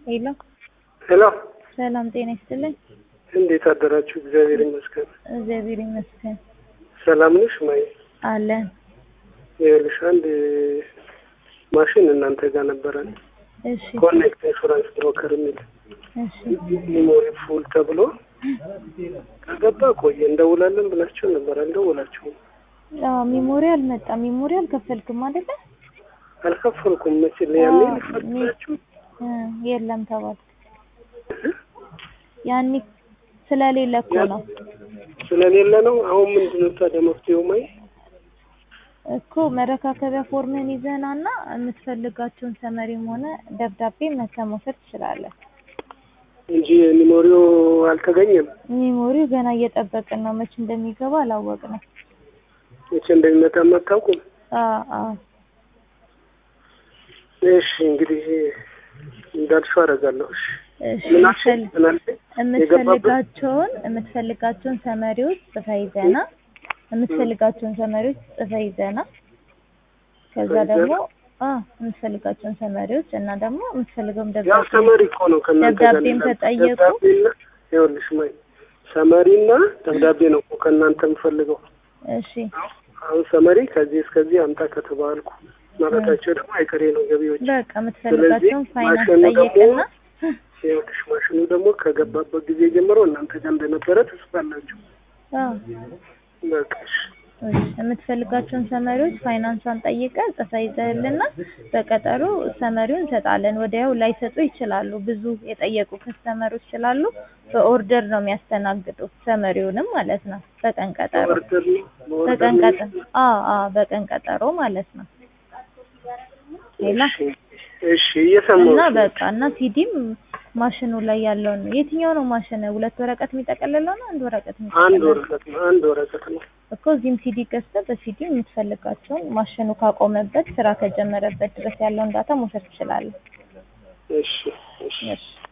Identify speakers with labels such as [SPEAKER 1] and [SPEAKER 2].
[SPEAKER 1] ሄሎ
[SPEAKER 2] ሄሎ
[SPEAKER 1] ሰላም ጤና ይስጥልኝ።
[SPEAKER 2] እንዴት አደራችሁ? እግዚአብሔር ይመስገን።
[SPEAKER 1] እግዚአብሔር ይመስገን
[SPEAKER 2] ሰላም ነሽ? ማይ
[SPEAKER 1] አለን።
[SPEAKER 2] ይኸውልሽ አንድ ማሽን እናንተ ጋር ነበረን
[SPEAKER 1] እሺ
[SPEAKER 2] ኮኔክት ኢንሹራንስ ብሮከር የሚል
[SPEAKER 1] እሺ
[SPEAKER 2] ሚሞሪ ፉል ተብሎ ከገባ ቆየ እንደውላለን ብላችሁ ነበር። አልደውላችሁም።
[SPEAKER 1] አዎ ሚሞሪ አልመጣም። ሚሞሪ አልከፈልክም አይደለ?
[SPEAKER 2] አልከፈልኩም። መቼ ያኔ
[SPEAKER 1] አዎ፣
[SPEAKER 2] ልፈትላችሁ
[SPEAKER 1] እ የለም ተባልክ። ያኔ ስለሌለ እኮ ነው
[SPEAKER 2] ስለሌለ ነው። አሁን ምንድን ነው ታዲያ መፍትሄው? ማይ
[SPEAKER 1] እኮ መረካከቢያ ፎርምህን ይዘህና እና የምትፈልጋቸውን ሰመሪም ሆነ ደብዳቤ መተህ መውሰድ ትችላለህ።
[SPEAKER 2] እንጂ ሚሞሪው አልተገኘም።
[SPEAKER 1] ሚሞሪው ገና እየጠበቅን ነው። መቼ እንደሚገባ አላወቅንም።
[SPEAKER 2] መቼ እንደሚመጣም አታውቁም።
[SPEAKER 1] አዎ አዎ
[SPEAKER 2] እሺ እንግዲህ እንዳልሽው አደርጋለሁ። እሺ
[SPEAKER 1] እሺ
[SPEAKER 2] ምን አልሽኝ?
[SPEAKER 1] የምትፈል-
[SPEAKER 2] ምን አልሽኝ? የገባበት
[SPEAKER 1] የምትፈልጋቸውን የምትፈልጋቸውን ሰመሪዎች ጽፈህ ይዘህና የምትፈልጋቸውን ሰመሪዎች ጽፈህ ይዘህና ከዛ
[SPEAKER 2] ጽፈህ
[SPEAKER 1] ደግሞ አ የምትፈልጋቸውን ሰመሪዎች እና ደግሞ የምትፈልገውም
[SPEAKER 2] ያው
[SPEAKER 1] ደብዳቤ
[SPEAKER 2] ሰመሪ እኮ ነው ከእናንተ ጋር
[SPEAKER 1] ደብዳቤም
[SPEAKER 2] ሌላ-
[SPEAKER 1] ከጠየቁ
[SPEAKER 2] ደብዳቤና ይኸውልሽ ማይ ሰመሪና ደብዳቤ ነው እኮ ከእናንተ የምፈልገው።
[SPEAKER 1] እሺ
[SPEAKER 2] አሁን ሰመሪ ከዚህ እስከዚህ አምጣ ከተባልኩ ማለታቸው ደግሞ አይቀሬ ነው ገቢዎች።
[SPEAKER 1] በቃ የምትፈልጋቸውን ፋይናንስ
[SPEAKER 2] ማሽኑ ደግሞ
[SPEAKER 1] ጠይቅና
[SPEAKER 2] ይኸውልሽ ማሽኑ ደግሞ ከገባበት ጊዜ ጀምሮ እናንተ ጋር እንደነበረ ተስፋላችሁ።
[SPEAKER 1] አዎ
[SPEAKER 2] በቃ እሺ
[SPEAKER 1] እሺ የምትፈልጋቸውን ሰመሪዎች ፋይናንሷን ጠይቀህ ጽፈህ ይዘህልና በቀጠሮ ሰመሪውን እንሰጣለን። ወዲያው ላይሰጡ ይችላሉ። ብዙ የጠየቁ ከስተመሮች ስላሉ በኦርደር ነው የሚያስተናግዱት ሰመሪውንም ማለት ነው። በቀን ቀጠሮ
[SPEAKER 2] በኦርደር ነው በኦርደር
[SPEAKER 1] በቀን
[SPEAKER 2] ነው
[SPEAKER 1] ቀጠሮ አዎ አዎ በቀን ቀጠሮ ማለት ነው። ሌላ
[SPEAKER 2] እሺ እሺ እየሰማሁሽ
[SPEAKER 1] እና
[SPEAKER 2] ነው።
[SPEAKER 1] በቃ እና ሲዲም ማሽኑ ላይ ያለውን የትኛው ነው ማሽን? ሁለት ወረቀት የሚጠቀልለው ነው አንድ ወረቀት
[SPEAKER 2] አንድ
[SPEAKER 1] የሚጠቀልለው?
[SPEAKER 2] ወረቀት ነው አንድ ወረቀት ነው።
[SPEAKER 1] እኮ እዚህም ሲዲ ገዝተህ በሲዲ የምትፈልጋቸውን ማሽኑ ካቆመበት ስራ ከጀመረበት ድረስ ያለውን ዳታ መውሰድ ትችላለህ።
[SPEAKER 2] እሺ እሺ
[SPEAKER 1] እሺ